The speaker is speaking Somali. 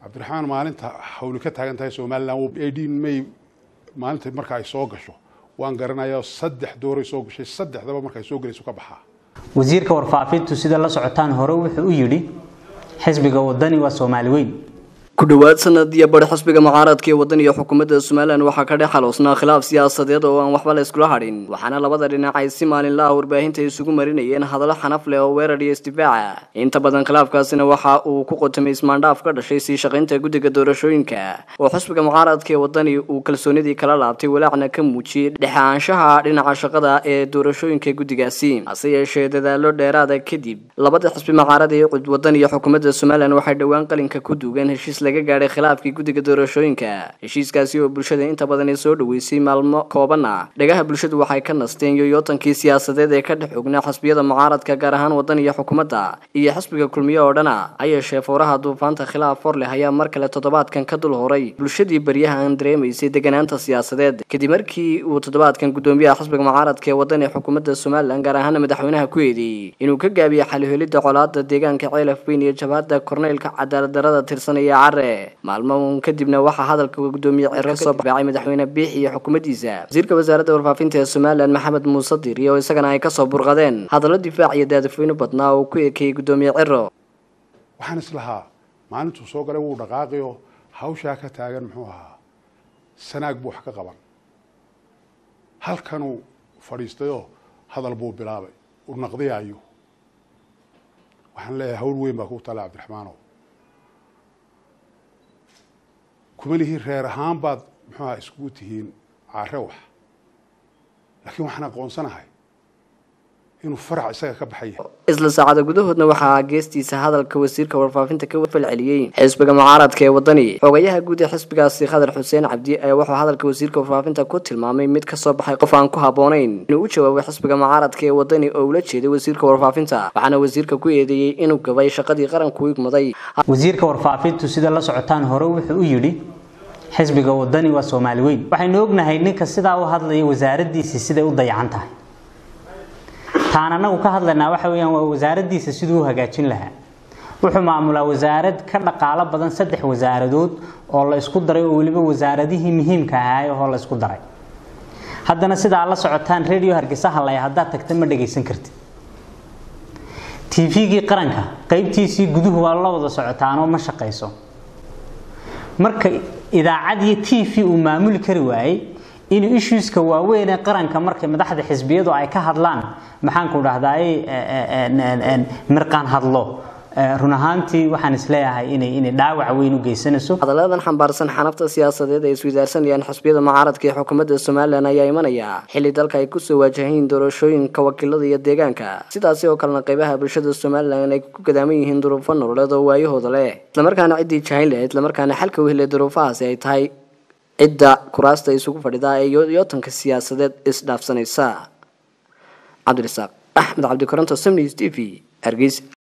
cabdiraxmaan maalinta hawli ka taagan tahay somalilan eighteen may maalinta marka ay soo gasho waan garanayaa saddex dooray soo gashay saddexdaba marka ay soo gelayso ka baxaa wasiirka warfaafintu sida la socotaan hore wuxuu u yidhi xisbiga wadani waa soomaali weyn ku dhowaad sanad iyo bari xisbiga mucaaradka ee waddan iyo xukuumadda somalilan waxaa ka dhex xaloosnaa khilaaf siyaasadeed oo aan waxba la iskula hadhin waxaana labada dhinac ay si maalinlaha warbaahinta isugu marinayeen hadallo xanaf leh oo weerar iyo isdifaaca inta badan khilaafkaasina waxa uu ku qotamay ismaandhaaf ka dhashay sii shaqaynta guddiga doorashooyinka oo xisbiga mucaaradka ee waddani uu kalsoonidii kala laabtay walaacna ka muujiyey dhexaanshaha dhinaca shaqada ee doorashooyinka guddigaasi hase yeeshee dadaalo dheeraada kadib labada xisbi mucaarad ee waddan iyo xukuumadda somalilan waxay dhowaan qalinka ku duugeen heshiis laga gaadhay khilaafkii guddiga doorashooyinka heshiiskaasi oo bulshada inta badan ay soo dhoweysay maalmo kooban ah dhagaha bulshadu waxay ka nasteen yoyootankii siyaasadeed ee ka dhex ognaa xisbiyada mucaaradka gaar ahaan waddan iyo xukuumadda iyo xisbiga kulmiye oo dhana ha yeeshee fowraha duufaanta khilaaf hor leh ayaa mar kale toddobaadkan ka dul horay bulshadii baryahan dareemaysay deganaanta siyaasadeed kadib markii uu toddobaadkan guddoomiyaha xisbiga mucaaradka ee waddan ee xukuumadda somalilan gaar ahaana madaxweynaha ku eedeeyey inuu ka gaabiyey xalihelidda colaada deegaanka ceelaf weyn iyo jabhadda korneylka cadaalad darada tirsanaya maalmo kadibna waxaa hadalka gudoomiye ciro kasoo baacay madaxweyne biix iyo xukuumaddiisa wasiirka wasaaradda warfaafinta ee somalilan maxamed muuse diiri oo isagana ay kasoo burqadeen hadallo difaac iyo daadafweyne badnaa oo ku ekeeyey gudoomiye ciro waxaan islahaa maalintuu soo galay wuu dhaqaaqiyo hawshaa ka taagan muxuu ahaa sanaag buu wax ka qaban halkanuu fadhiistayoo hadal buu bilaabay uu naqdiyaayo waxaan leeyahay hawl weyn baa ku tala cabdiraxmaanow kuma lihiin reer ahaan baad muxuuha iskugu tihiin care wax laakiin waxaan aqoonsanahay inuu farac isaga ka baxay isla saacada gudahoodna waxaa geestiisa hadalka wasiirka warfaafinta ka falceliyey xisbiga mucaaradka ee waddani xogayaha guud ee xisbigaasi khadar xuseen cabdi ayaa wuxuu hadalka wasiirka warfaafinta ku tilmaamay mid kasoo baxay qof aan ku habboonayn inuu u jawaabay xisbiga mucaaradka ee waddani oo ula jeeday wasiirka warfaafinta waxaana wasiirka ku eedeeyey inuu gabay shaqadii qaranku igmaday wasiirka warfaafintu sida la socotaan hore wuxuu u yidhi xisbiga wadani waa soomaali weyn waxaynu ognahay ninka sidaa u hadlaya wasaaraddiisii siday u dayacan tahay taan anagu ka hadlaynaa waxa weyaan waa wasaaraddiisa siduu u hagaajin lahaa wuxuu maamulaa wasaarad ka dhaqaalo badan saddex wasaaradood oo la isku daray oo weliba wasaaradihii muhiimka ahaay oo la isku daray haddana sidaa la socotaan radio hargeysa hadlaya haddaad tagta ma dhagaysan kartid tvgii qaranka qaybtiisii guduhu waa la wada socotaanoo ma shaqayso marka idaacad iyo t v uu maamuli kari waayey inuu issueska waaweyn ee qaranka markay madaxda xisbiyadu ay ka hadlaan maxaanku dhahdaay mirqaan hadlo run ahaantii waxaan isleeyahay inay inay dhaawac weyn u geysanayso hadalladan xambaarsan xanafta siyaasadeed ay iswadaarsanayaan xisbiyada mucaaradka ee xukuumadda somalilan ayaa imanaya xilli dalka ay kusoo waajahayn doorashooyinka wakiilada iyo deegaanka sidaasi oo kalena qaybaha bulshada somalilan ay ku gadaaman yihiin duruufo nololeed oo waayahooda leh islamarkaana ciddii jahayn leh islamarkaana xalka u helay duruufahaasi ay tahay cidda kuraasta isugu fadhidaa ee yootanka siyaasadeed isdhaafsanaysa cabdirasaaq axmed cabdikoronto samnis t v hargeysa